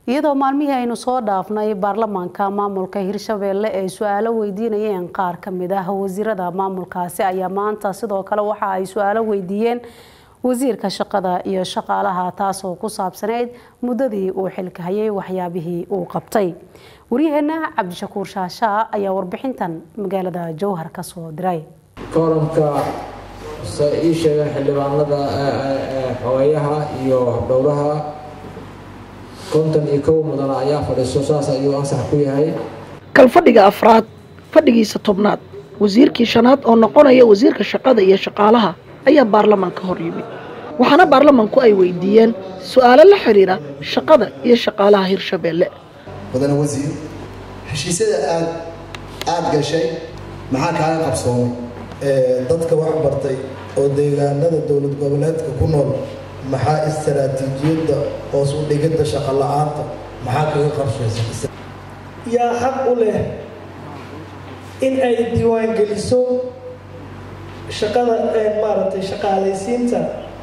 iyadoo maalmihii aynu soo dhaafnay baarlamaanka maamulka hirshabeelle ay su-aalo weydiinayeen qaar ka mid ah wasiirada maamulkaasi ayaa maanta sidoo kale waxa ay su-aalo weydiiyeen wasiirka shaqada iyo shaqaalaha taasoo ku saabsanayd muddadii uu xilka hayay waxyaabihii uu qabtay waryaheena cabdishakuur shaashaa ayaa warbixintan magaalada jowhar ka soo diray kooramka se ii sheegeen xildhibaanada xogeyaha iyo dhowraha konton iyo kow mudana ayaa fadhiiso saas ayuu ansax ku yahay kalfadhiga afraad fadhigiisa tobnaad wasiirkii shanaad oo noqonaya wasiirka shaqada iyo shaqaalaha ayaa baarlamaanka hor yimid waxaana baarlamaanku ay weydiiyeen su-aalo la xidhiira shaqada iyo shaqaalaha hirshabeelle mudane wasiir heshiisyada aad aada gashay maxaa kaaga qabsoomay dadka wax bartay oo deegaanada dowlad goboleedka ku nool maxaa istaraatiijiyadda hoos u dhigidda shaqo la-aanta maxaa kaga qarshaysa yaa xaq u leh in ay diiwaangeliso shaqada maaragtay shaqaalaysiinta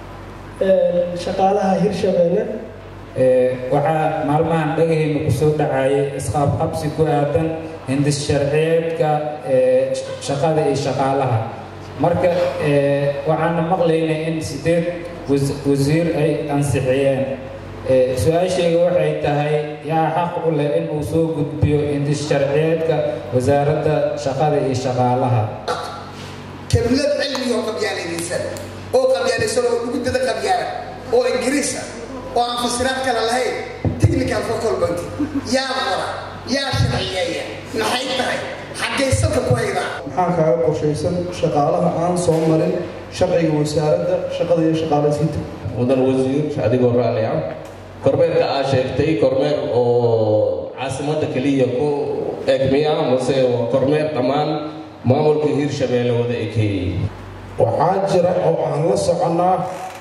shaqaalaha hirshabeelle waxaa maalmahan dhagaheyna kusoo dhacayay isqaabqabsi ku aadan hindis sharciyeedka shaqada iyo shaqaalaha marka waxaana maqlaynay in sideed wasiir ay ansixiyeen su-aashayga waxay tahay yaa xaq u leh in uu soo gudbiyo hindis sharciyeedka wasaaradda shaqada iyo shaqaalaha kelmad cilmiga oo qabyaaladaysan oo qabyaalaysan oo gudada qabyaala oo ingiriisa oo aan fasiraad kale lahayn technical focal point yaa qora yaa sharciyeeya maxay tahay xaggay salka ku haydaa maxaa kaaga qorshaysan shaqaalaha aan soo marin sharciga wasaaradda shaqada iyo shaqaalaysiinta mudan wasiir adigoo raalli ah kormeerka aa sheegtay kormeer oo caasimadda keliya ku egmiya mase waa kormeer dhammaan maamulka hiirshabeelle wada ekeeyey waxaa jira oo aan la soconnaa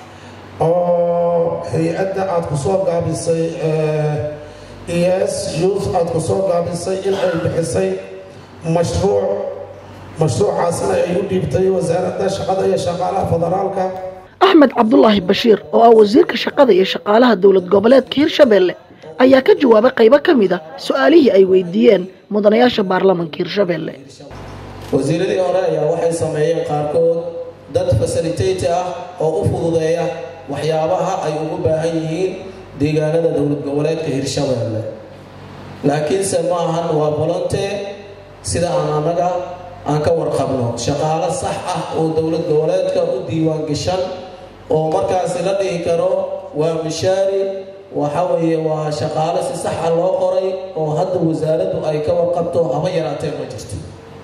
oo hay-adda aada ku soo gaabisay es youth aada ku soo gaabisay in ay bixisay mashruuc mashruucaasna ay u dhiibtay wasaaradda shaqada iyo shaqaalaha federaalka axmed cabdulaahi bashiir oo ah wasiirka shaqada iyo shaqaalaha dowlad goboleedka hirshabeelle ayaa ka jawaabay qaybo ka mid a su-aalihii ay weydiiyeen mudanayaasha baarlamanka hirshabeelle wasiiradii hore ayaa waxay sameeyeen qaarkood dad fasilitati ah oo u fududeeya waxyaabaha ay ugu baahan yihiin deegaanada dowlad goboleedka hirshabeelle laakiinse ma ahan waa volonte sida aan annaga aan ka warqabno shaqaalo sax ah oo dowlad goboleedka u diiwaan gashan oo markaasi la dhihi karo waa mishaari waxa weeye waa shaqaalo si sax ah loo qoray oo hadda wasaaraddu ay ka warqabto haba yaraatee ma jirto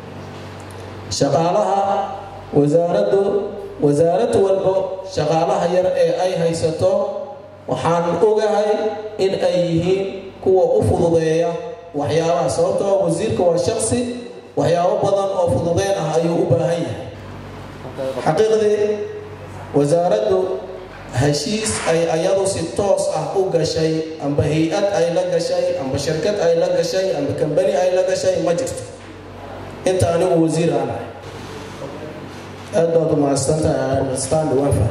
shaqaalaha wasaaraddu wasaarad walbo shaqaalaha yar ee ay haysato waxaan ogahay in ay yihiin kuwa u fududeeya waxyaabaha sababtoo wasiirka waa shaqsi waxyaabo badan oo fududeyn ah ayuu u baahan yahay xaqiiqdii wasaaraddu heshiis ay ayadu si toos ah u gashay amba hay-ad ay la gashay amba shirkad ay la gashay amba kambani ay la gashay ma jirto inta anigu wasiir aan ahay aad baad u mahadsantahay stand wafa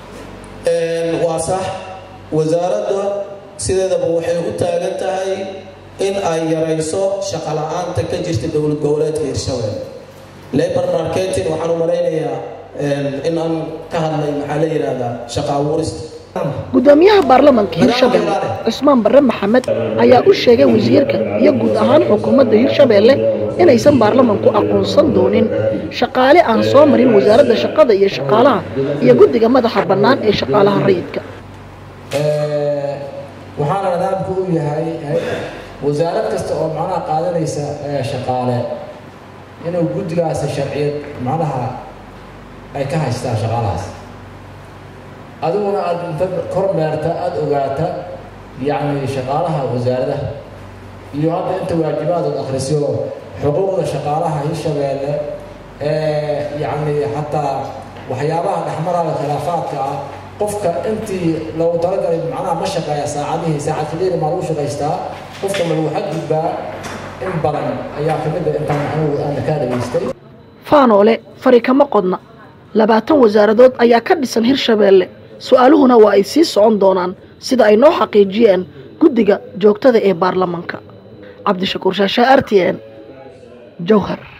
waa sax wasaaradda sideedaba waxay u taagan tahay in ay yarayso shaqo la-aanta ka jirta dowlad goboleedka hirshabelle labor marketing waxaan u malaynayaa in aan ka hadlay maxaa la yidhaahdaa shaqa abuurista gudoomiyaha baarlamanka hirshabeelle cusmaan barre maxamed ayaa u sheegay wasiirka iyo guud ahaan xukuumadda hirshabeelle inaysan baarlamanku aqoonsan doonin shaqaale aan soo marin wasaaradda shaqada iyo shaqaalaha iyo guddiga madaxa bannaan ee shaqaalaha rayidka waxaana nidaamku u yahay wasaarad kasta oo macnaha qaadanaysa shaqaale inuu guddigaasi sharciyad macnaha ay ka haystaan shaqaalahaas adiguna aada inta kormeerta aada ogaata yacni shaqaalaha wasaaradaha iyo hadda inta waajibaadod akhrisyo xuquuqda shaqaalaha hirshabeelle ee yacni xataa waxyaabaha dhexmaraaga khilaafaadka ah qofka intii loogu talagalay macnaha ma shaqeeya saacadihii saacad kaliya maa lagu shaqaystaa qofka ma lagu xadgudbaa in badan ayaa kamid a intaan anigu aana kaa dhageystay faanoole fari kama qodna labaatan wasaaradood ayaa ka dhisan hirshabeelle su-aaluhuna waa ay sii socon doonaan sida ay noo xaqiijiyeen guddiga joogtada ee baarlamanka cabdishakuur shaashe r t n jowhar